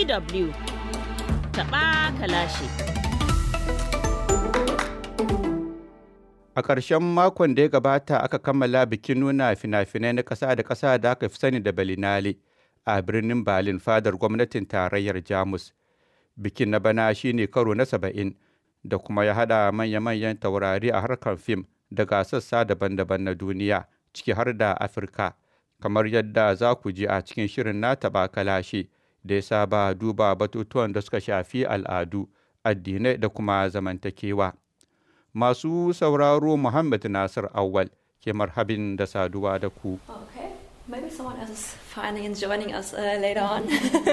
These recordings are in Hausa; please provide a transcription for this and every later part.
DW taɓa kalashi. A ƙarshen makon da ya gabata aka kammala bikin nuna fina-finai na ƙasa da ƙasa da aka fi sani da Berlinale a birnin Berlin fadar gwamnatin tarayyar Jamus. Bikin na bana shine karo na saba'in da kuma ya haɗa manya-manyan taurari a harkar fim daga sassa daban-daban na duniya ciki har da Afirka. Kamar yadda za ku ji a cikin shirin na taɓa kalashi da ya saba duba batutuwan da suka shafi al'adu, addinai da kuma zamantakewa. masu sauraro Muhammad Nasir Awal ke marhabin da saduwa da ku. Okay, maybe someone else is finally in joining us uh, later on.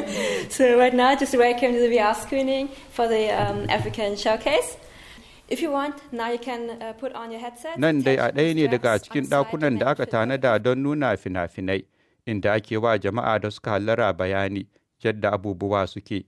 so right now, just welcome to the VR screening for the um, African showcase. If you want, now you can uh, put on your headset. Nan dai a attach ɗaya ne the daga straps cikin on the side ɗakunan and da then aka fit them. tanada don nuna fina-finai, inda ake wa jama'a da suka hallara bayani yadda abubuwa suke.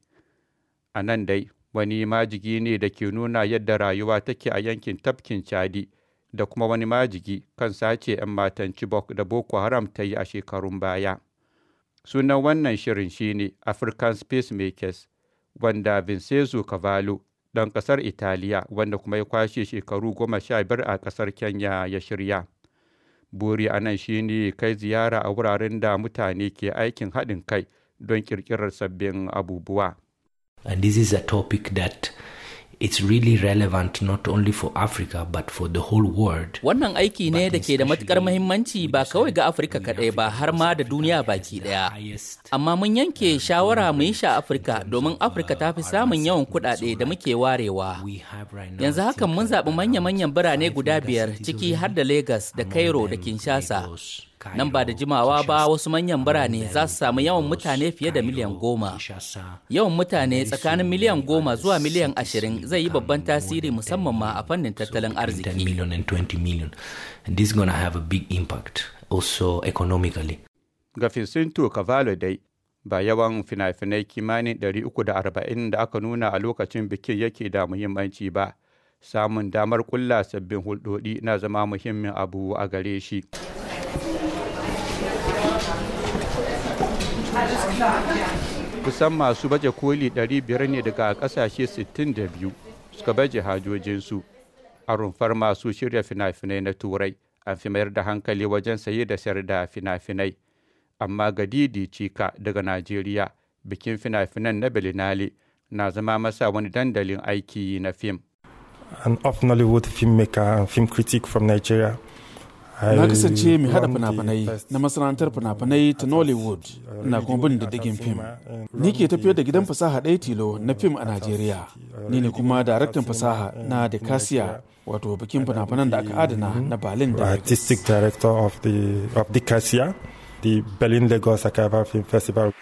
A nan dai, wani majigi ne da ke nuna yadda rayuwa take a yankin tafkin Chadi, da kuma wani majigi kan sace 'yan matan Chibok da Boko Haram ta yi a shekarun baya. Sunan wannan shirin shine African Space Makers, wanda Vincenzo Cavallo, ɗan ƙasar Italiya, wanda kuma ya kwashe shekaru goma sha biyar a ƙasar Kenya ya shirya. Buri a nan shine kai ziyara a wuraren da mutane ke aikin haɗin kai don ƙirƙirar sabbin abubuwa. And this is a topic that it's really relevant not only for Africa but for the whole world. Wannan aiki ne But da ke da matukar especially mahimmanci we ba kawai ga decided Afirka we kaɗai ba Africa har ma da because duniya Africa baki is the ɗaya. highest, Amma mun yanke shawara mu yi shi a in Afirka terms domin of, Afirka ta fi uh, samun our yawan segment. kuɗaɗe So da like muke warewa. we have right now, Yanzu I haka mun think, zaɓi around manya-manyan birane five guda mega biyar cities ciki har already. da Legas da Among Cairo da them, Kinshasa. Lagos, Nan ba da Cairo, jimawa ba Kinshasa. wasu manyan birane Among za su them, samu yawan Lagos, mutane fiye da Cairo, miliyan goma. Kinshasa. Yawan mutane Very tsakanin soon miliyan many goma other zuwa miliyan cities ashirin will zai yi become babban more than tasiri 10 musamman ma a fannin So tattalin between 10 arziki. million and 20 million. And this is going to have a big impact also economically. Ga Fincinto Cavallo dai, ba yawan fina-finai kimanin 340 da aka nuna a lokacin bikin yake da muhimmanci ba. Samun damar kulla sabbin hulɗoɗi na zama muhimmin abu a gare shi. Kusan masu baje koli 500 ne daga ƙasashe 62 suka baje hajojinsu. A rumfar masu shirya fina-finai na Turai, an fi mayar da hankali wajen saye da sayar da fina-finai. amma ga Didi Cika daga Najeriya bikin fina-finan na Berlinale na zama masa wani dandalin aiki na fim. an off Nollywood filmmaker and film critic from Nigeria. I Na kasance mai hada won the fina-finai best na masana'antar fina-finai ta Nollywood na kuma bin diddigin fim. Ni ke tafiyar da gidan fasaha ɗaya tilo na fim a Najeriya. Ni ne kuma daraktan fasaha na Decasiya wato bikin fina-finan da aka adana na Berlin da Lagos. artistic director of the of the Cassia, the Berlin Lagos Akaba Film Festival.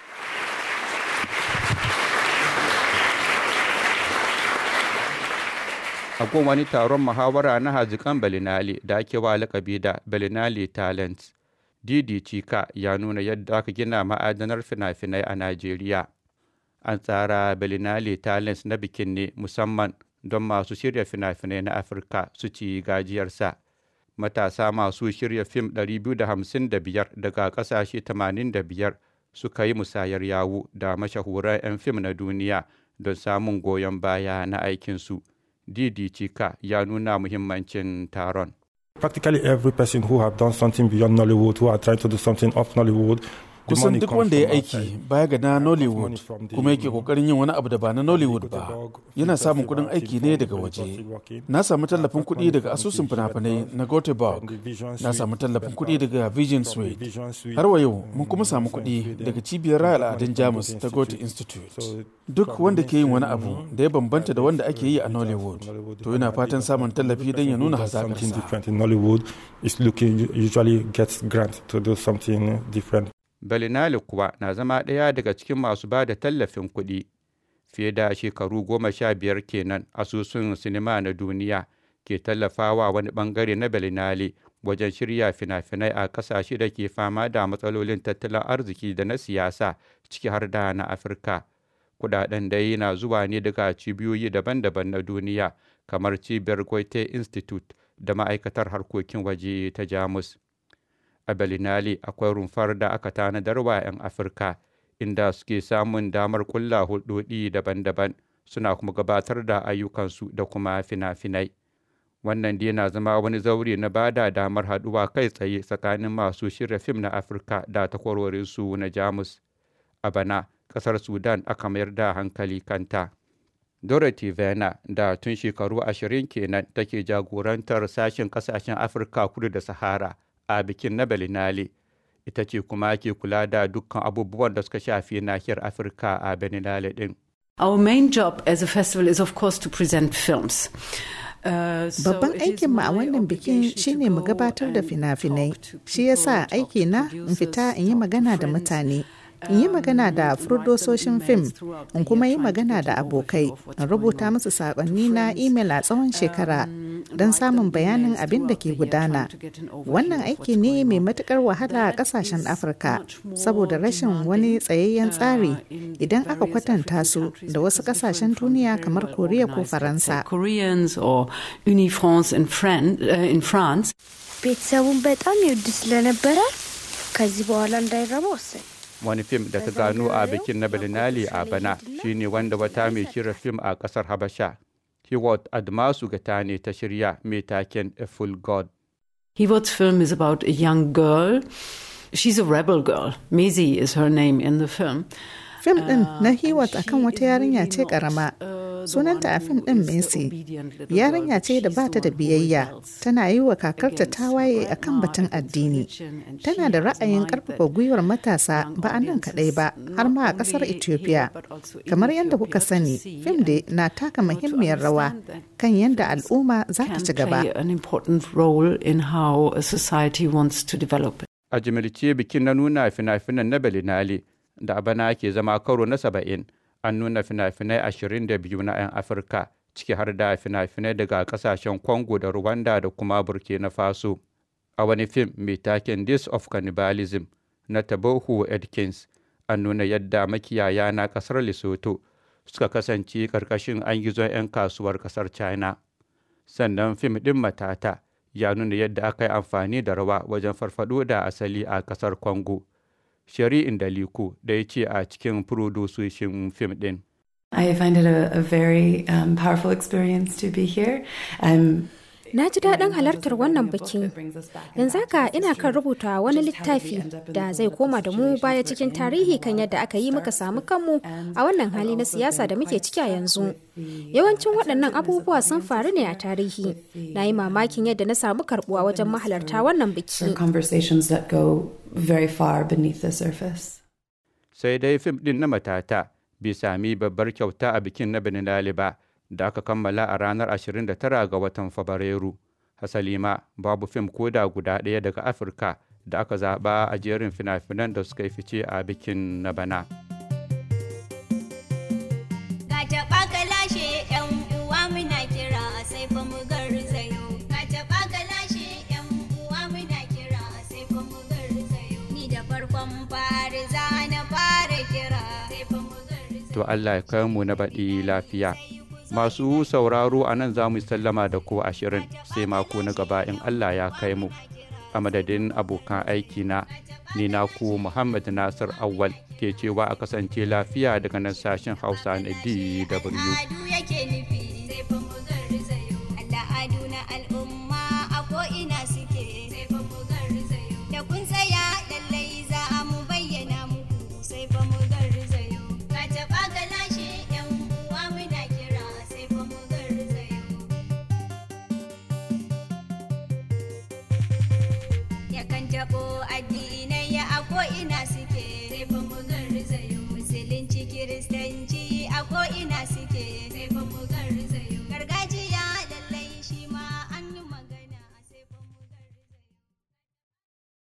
Akwai wani taron muhawara na hazikan Berlinale da ake wa lakabi da Berlinale Talent. Didi Cika ya nuna yadda aka gina ma'adanar fina-finai a Najeriya. An tsara Berlinale Talents na bikin ne musamman don masu shirya fina-finai na Afirka su ci gajiyarsa. Matasa masu shirya fim 255 daga ƙasashe 85 suka yi musayar yawu da mashahuran 'yan fim na duniya don samun goyon baya na aikinsu. Didi Chika ya nuna muhimmancin taron. Practically every person who have done something beyond Nollywood, who are trying to do something off Nollywood, the Kusan money duk comes wanda ya from aiki outside. baya ga na money Nollywood from the- kuma yake kokarin yin wani abu da ba na Nollywood ba Göteborg yana Film samun Festival, kudin aiki Film ne Fund, daga Film waje. Festival working. Na samu tallafin Apart kuɗi from daga the asusun Vision fina-finai Suite, na Göteborg. from the Vision Na Suite samu tallafin Festival, kuɗi daga Vision from the Suite. Vision Suite, Har wa yau um, mun kuma samu from kuɗi Sweden. daga cibiyar raya We got al'adun money from Jamus Goethe ta Goethe Institute. Institute. So, Duk from wanda ke yin wani mainstream, abu you know, da ya bambanta da wanda from ake yi a the Nollywood. Nollywood, To yana fatan samun tallafi don ya nuna Who does something hazaƙarsa. different in Nollywood is looking usually gets grant to do something different. Berlinale kuwa na zama ɗaya daga cikin masu ba da tallafin kuɗi. Fiye da shekaru goma sha biyar kenan asusun sinima na duniya ke tallafawa wani ɓangare na Berlinale wajen shirya fina-finai a ƙasashe da ke fama da matsalolin tattalin arziki da na siyasa ciki har da na Afirka. Kuɗaɗen dai na zuwa ne daga cibiyoyi daban-daban na duniya kamar cibiyar Goethe Institute da ma'aikatar harkokin waje ta Jamus. a Berlinale akwai rumfar da aka tanadar wa 'yan Afirka inda suke samun damar kulla hulɗoɗi daban-daban suna kuma gabatar da ayyukansu da kuma fina-finai. Wannan dai na zama wani zaure na bada damar haɗuwa kai tsaye tsakanin masu shirya fim na Afirka da takwarorinsu na Jamus. A bana, ƙasar Sudan aka mayar da hankali kanta. Dorothy Vena da tun shekaru ashirin kenan take jagorantar sashen ƙasashen Afirka kudu da Sahara a bikin na Berlinale. Ita ce kuma ke kula da dukkan abubuwan da suka shafi nahiyar Afirka a Berlinale ɗin. Our main job as a festival is of course to present films. Babban aikinmu a wannan bikin shine mu gabatar da fina-finai. Shi yasa aiki na in fita in yi magana da mutane. in yi magana da furdososhin fim in kuma yi magana da abokai in rubuta musu saƙonni na imel a tsawon shekara don samun bayanin abin da ke gudana wannan aiki ne mai matukar wahala a ƙasashen afirka saboda rashin wani tsayayyen tsari idan aka kwatanta su da wasu ƙasashen duniya kamar koriya ko faransa ቤተሰቡን በጣም ይወድ ስለነበረ ከዚህ በኋላ እንዳይረባ ወሰን wani fim da ta gano a bikin na Berlinale a bana shine wanda wata mai shirya fim a kasar Habasha. Hiwot Admasu Gata ne ta shirya mai taken A Full God. Hiwot's film is about a young girl. She's a rebel girl. Maisie is her name in the film. Fim ɗin na Hiwot akan wata yarinya ce ƙarama. Sunanta a fim ɗin Messi. Yarinya ce da ba ta da biyayya. Tana yi wa kakarta tawaye a kan batun addini. Tana da ra'ayin ƙarfafa gwiwar matasa ba a nan kaɗai ba, har ma a ƙasar Ethiopia. Kamar yadda kuka sani, fim da na taka muhimmiyar rawa kan yadda al'umma za ta ci gaba. A jimilce bikin na nuna fina-finan na Berlinale da a bana ke zama karo na saba'in an nuna fina-finai ashirin da biyu na 'yan afirka ciki har da fina-finai daga kasashen congo da rwanda da kuma burkina faso a wani fim mai taken days of cannibalism na tabohu edkins an nuna yadda makiyaya na kasar lesotho suka kasance karkashin an gizon 'yan kasuwar kasar china sannan fim ɗin matata ya nuna yadda aka yi amfani da rawa wajen farfado da asali a kasar congo shari'in daliko da ya ce a cikin furodososhin fim ɗin. I find it a, a very um, powerful experience to be here. Um, Na ji daɗin halartar wannan bikin. Yanzu haka ina kan rubuta wani littafi da zai koma da mu baya cikin tarihi kan yadda aka yi muka samu kanmu a wannan hali na siyasa da muke ciki a yanzu. Yawancin waɗannan abubuwa sun faru ne a tarihi. Na yi mamakin yadda na samu karɓuwa wajen mahalarta wannan biki. conversations that go very far beneath the surface. Sai dai fim ɗin na matata bai sami babbar kyauta a bikin na Benilali ba. da aka kammala a ranar 29 ga watan Fabrairu. Hasali ma babu fim koda guda ɗaya daga Afirka da aka zaɓa a jerin fina-finan da suka yi fice a bikin na bana. To Allah ya kai mu na baɗi lafiya. masu sauraro a nan za mu sallama da ku ashirin sai mako na gaba in Allah ya kai mu a madadin abokan aiki na ni na ku Muhammad Nasir Awal ke cewa a kasance lafiya daga nan sashen Hausa na DW. taɓo addini